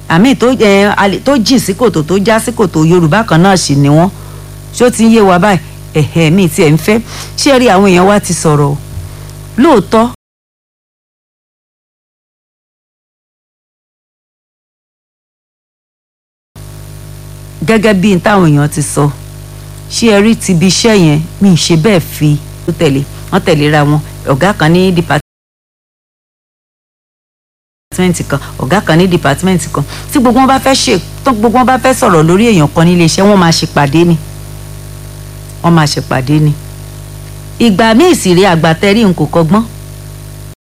àmì tó ẹ alẹ tó jìn sí kòtò tó já sí kòtò yorùbá kan náà sì ni wọ́n ṣó ti ń yé wa báyìí ẹ̀hẹ̀ mi tiẹ̀ ń fẹ́ ṣé rí àwọn èèyàn wa ti sọ̀rọ̀ o lóòótọ́ gẹ́gẹ́ bí n táwọn èèyàn ti sọ ṣé ẹ rí ti ibi iṣẹ́ yẹn mi ì ṣe bẹ́ẹ̀ fi tó tẹ̀lé wọ́n tẹ̀léra wọn ọ̀gá kan ní dìpátímẹ́ǹtì kan ọ̀gá kan ní dìpátímẹ́ǹtì kan tí gbogbo wọn bá fẹ́ ṣe tó gbogbo wọn bá fẹ́ sọ̀rọ̀ lórí èèyàn kan nílé iṣẹ́ wọ́n máa ṣèpàdé ni wọ́n máa ṣèpàdé ni ìgbà míì sì rí àgbàtẹ́rì n kò kọ́gbọ́n